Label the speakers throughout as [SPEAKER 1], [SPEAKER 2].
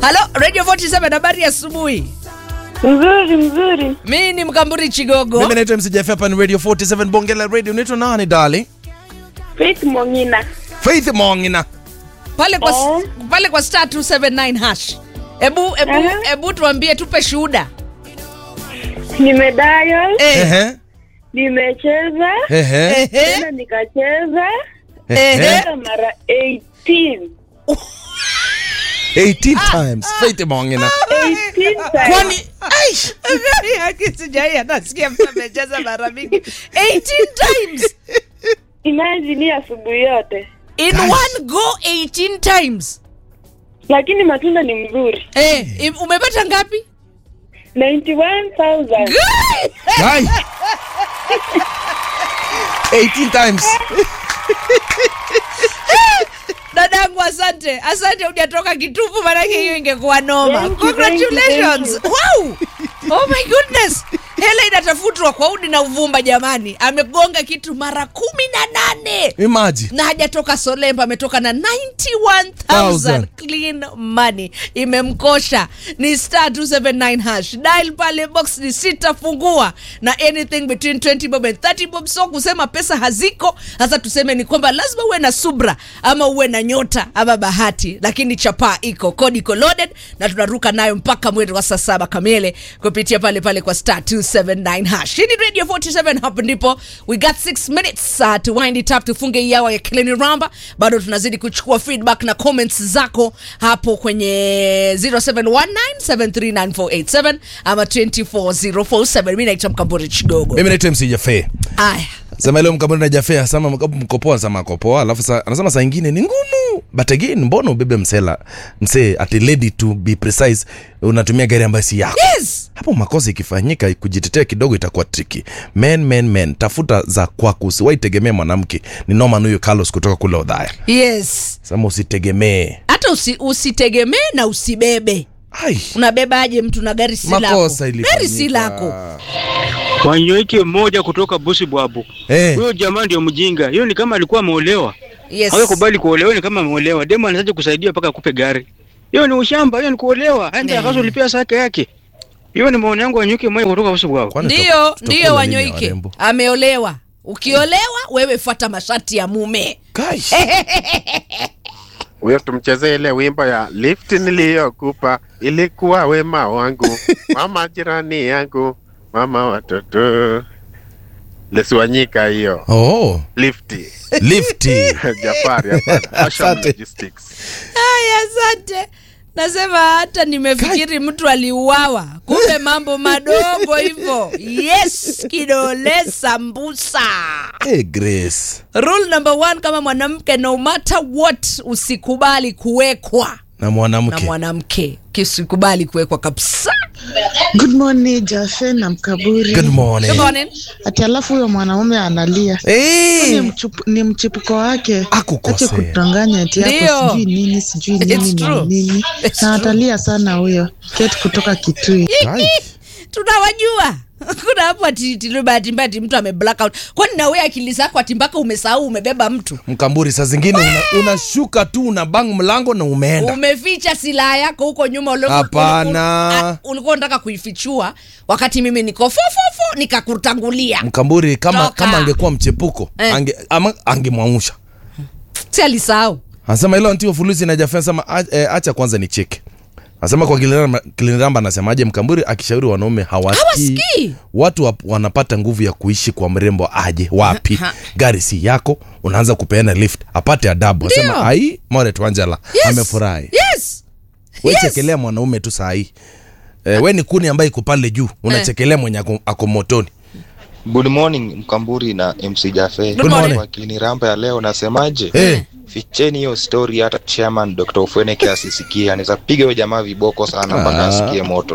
[SPEAKER 1] halo radio 47 habari ya asubuhi
[SPEAKER 2] Mzuri mzuri.
[SPEAKER 1] mi ni mkamburi chigogo
[SPEAKER 3] mimi naitwa mcjf hapa ni radio 47 bonge la radio unaitwa nani dali
[SPEAKER 2] Faith Mongina.
[SPEAKER 3] faith mongina
[SPEAKER 1] pale kwa,
[SPEAKER 2] Eh.
[SPEAKER 1] pale kwa star 279 hash ebu ebu
[SPEAKER 2] Aha.
[SPEAKER 1] ebu tuambie tupe shuhuda
[SPEAKER 2] Nimedial,
[SPEAKER 1] eh,
[SPEAKER 3] Ehe,
[SPEAKER 2] nimecheza,
[SPEAKER 3] ehe,
[SPEAKER 1] ehe,
[SPEAKER 2] tena nikacheza
[SPEAKER 3] ehe.
[SPEAKER 2] tena mara 18.
[SPEAKER 3] 18 times faith mongina
[SPEAKER 2] 18 times.
[SPEAKER 3] kwani aish
[SPEAKER 1] sijai anasikia mtu amecheza mara mingi 18 times
[SPEAKER 2] Imagine hii asubuhi yote.
[SPEAKER 1] in
[SPEAKER 3] Gosh.
[SPEAKER 1] one go 18 times
[SPEAKER 2] Lakini matunda ni mzuri.
[SPEAKER 1] eh, im- umepata ngapi
[SPEAKER 2] 91,000.
[SPEAKER 1] Good!
[SPEAKER 3] Guy. 18 times
[SPEAKER 1] dadangu asante asante hujatoka kitupu manake hiyo ingekuwa noma
[SPEAKER 2] Thank you,
[SPEAKER 1] congratulations
[SPEAKER 2] thank you,
[SPEAKER 1] wow oh my goodness hela inatafutwa kwa udi na uvumba jamani amegonga kitu mara kumi na nane
[SPEAKER 3] imagine
[SPEAKER 1] na hajatoka solemba ametoka na 91000
[SPEAKER 3] Thousand.
[SPEAKER 1] clean money imemkosha ni star 279 hash dial pale box ni sita fungua na anything between 20 bob and 30 bob so kusema pesa haziko sasa tuseme ni kwamba lazima uwe na subra ama uwe na nyota ama bahati lakini chapaa iko kodi iko loaded na tunaruka nayo mpaka mwendo wa saa saba kamili kupitia pale pale kwa star 279 hash hii ni radio 47 hapo ndipo we got 6 minutes uh, to wind it up tufunge hii hour ya kilini ramba bado tunazidi kuchukua feedback na comments zako hapo kwenye 0719739487 ama 24047 mi naitwa mkamburi chigogo
[SPEAKER 3] mimi naitwa mcjf
[SPEAKER 1] aya
[SPEAKER 3] sema leo mkambuni na jafe asema mkopoa sama akopoa alafu sa, anasema saa ingine ni ngumu but again mbona ubebe msela msee ati lady to be precise unatumia gari ambayo si yako
[SPEAKER 1] yes
[SPEAKER 3] hapo makosa ikifanyika kujitetea kidogo itakuwa triki men men men tafuta za kwako usiwaitegemee mwanamke ni noman huyu carlos kutoka kule odhaya
[SPEAKER 1] yes
[SPEAKER 3] sema usitegemee
[SPEAKER 1] hata usi, usitegemee na usibebe
[SPEAKER 3] ai
[SPEAKER 1] unabebaje mtu na gari si lako
[SPEAKER 3] makosa
[SPEAKER 1] gari si lako
[SPEAKER 3] ilifanyika
[SPEAKER 4] Wanyoike mmoja kutoka Busi Bwabu.
[SPEAKER 3] Eh,
[SPEAKER 4] Huyo jamaa ndio mjinga. Hiyo ni kama alikuwa ameolewa.
[SPEAKER 1] yes
[SPEAKER 4] Hawe kubali kuolewa ni kama ameolewa. Demo anaanza kusaidia mpaka akupe gari. Hiyo ni ushamba, hiyo ni kuolewa. Aende
[SPEAKER 1] Eh.
[SPEAKER 4] akazo ulipia saka yake. Hiyo ni maoni yangu Wanyoike mmoja kutoka Busi Bwabu.
[SPEAKER 3] kwani
[SPEAKER 1] ndiyo
[SPEAKER 3] tuta-
[SPEAKER 1] ndiyo
[SPEAKER 3] tutakula nini ya
[SPEAKER 1] wanyoike
[SPEAKER 3] warembo?
[SPEAKER 1] ameolewa ukiolewa wewe fuata masharti ya mume
[SPEAKER 3] Kai.
[SPEAKER 5] huyo tumchezee ile wimbo ya lift niliyokupa ilikuwa wema wangu mama jirani yangu mama watoto lesiwanyika hiyo
[SPEAKER 3] oh
[SPEAKER 5] lifti
[SPEAKER 3] lifti
[SPEAKER 5] jafari hapana. Asham
[SPEAKER 3] Asante.
[SPEAKER 5] Logistics.
[SPEAKER 1] haya asante nasema hata nimefikiri mtu aliuawa kumbe mambo madogo hivyo yes kidole sambusa
[SPEAKER 3] hey, grace
[SPEAKER 1] rule number one kama mwanamke no matter what usikubali kuwekwa
[SPEAKER 3] na
[SPEAKER 1] na
[SPEAKER 3] mwanamke
[SPEAKER 1] mwanamke kisikubali kuwekwa kabisa
[SPEAKER 6] Good morning Jafe na Mkaburi.
[SPEAKER 3] good morning
[SPEAKER 1] Good morning.
[SPEAKER 6] Ati alafu huyo mwanaume analia ni,
[SPEAKER 3] hey.
[SPEAKER 6] mchupu, ni mchipuko wake
[SPEAKER 3] Akukosea.
[SPEAKER 6] ache kutanganya ati
[SPEAKER 1] Ndio.
[SPEAKER 6] hapo sijui nini sijui
[SPEAKER 1] It's
[SPEAKER 6] nini na
[SPEAKER 1] true.
[SPEAKER 6] nini
[SPEAKER 1] It's
[SPEAKER 6] na
[SPEAKER 1] true.
[SPEAKER 6] atalia sana huyo Kate kutoka Kitui.
[SPEAKER 3] Kai.
[SPEAKER 1] tunawajua kuna hapo atitilibahati mbaya ati mtu ame blackout kwani nawe akili zako ati mpaka umesahau umebeba mtu
[SPEAKER 3] mkamburi saa zingine una- unashuka tu una bang mlango na umeenda
[SPEAKER 1] umeficha silaha yako huko nyuma ulikuwa-
[SPEAKER 3] Hapana.
[SPEAKER 1] ul- ul- ulikuwa unataka kuifichua wakati mimi niko fofofo nikakutangulia
[SPEAKER 3] mkamburi kama
[SPEAKER 1] Toka.
[SPEAKER 3] kama angekuwa mchepuko
[SPEAKER 1] Eh.
[SPEAKER 3] ange, ama angemwangusha
[SPEAKER 1] si alisahau
[SPEAKER 3] anasema ilo ntio fulusi na jafe anasema "A- eh, acha kwanza ni cheke anasema kwa Kiliniramba- kiliniramba anasemaje mkamburi akishauri wanaume hawasikii
[SPEAKER 1] Hawasikii.
[SPEAKER 3] watu wap- wanapata nguvu ya kuishi kwa mrembo aje wapi
[SPEAKER 1] Ha.
[SPEAKER 3] gari si yako unaanza kupeana lift apate adabu
[SPEAKER 1] Ndio.
[SPEAKER 3] anasema ai moret wanjala
[SPEAKER 1] yes.
[SPEAKER 3] amefurahi
[SPEAKER 1] yes.
[SPEAKER 3] we
[SPEAKER 1] Yes.
[SPEAKER 3] chekelea mwanaume tu sahii eh, we ni kuni ambaye iko pale juu unachekelea mwenye ako, ako motoni
[SPEAKER 7] Good morning Mkamburi na MC Jafe.
[SPEAKER 1] Good morning.
[SPEAKER 7] Kwa Kilini Ramba ya leo nasemaje?
[SPEAKER 3] Eh.
[SPEAKER 7] Ficheni hiyo story hata chairman Dr. Ofweneke asisikie. Anaweza piga huyo jamaa viboko sana mpaka
[SPEAKER 3] Ah.
[SPEAKER 7] asikie moto.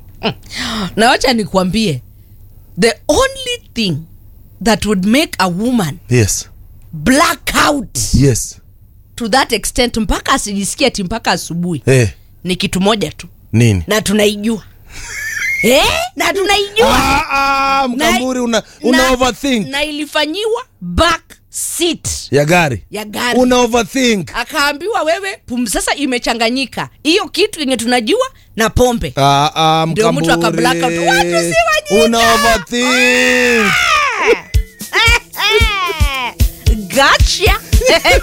[SPEAKER 1] na wacha nikuambie the only thing that would make a woman
[SPEAKER 3] yes
[SPEAKER 1] black out
[SPEAKER 3] yes
[SPEAKER 1] to that extent mpaka asijisikia ti mpaka asubuhi
[SPEAKER 3] eh,
[SPEAKER 1] ni kitu moja tu
[SPEAKER 3] nini
[SPEAKER 1] na tunaijua eh, na tunaijua
[SPEAKER 3] ah, ah, mkamburi una, una
[SPEAKER 1] na,
[SPEAKER 3] overthink
[SPEAKER 1] na ilifanyiwa back seat
[SPEAKER 3] ya gari
[SPEAKER 1] ya gari
[SPEAKER 3] una overthink
[SPEAKER 1] akaambiwa wewe pum, sasa imechanganyika hiyo kitu yenye tunajua na pombe
[SPEAKER 3] ah, ah,
[SPEAKER 1] Ndio mtu aka black out.
[SPEAKER 3] mkamburi
[SPEAKER 1] Watu si wajinga.
[SPEAKER 3] una overthink
[SPEAKER 1] gotcha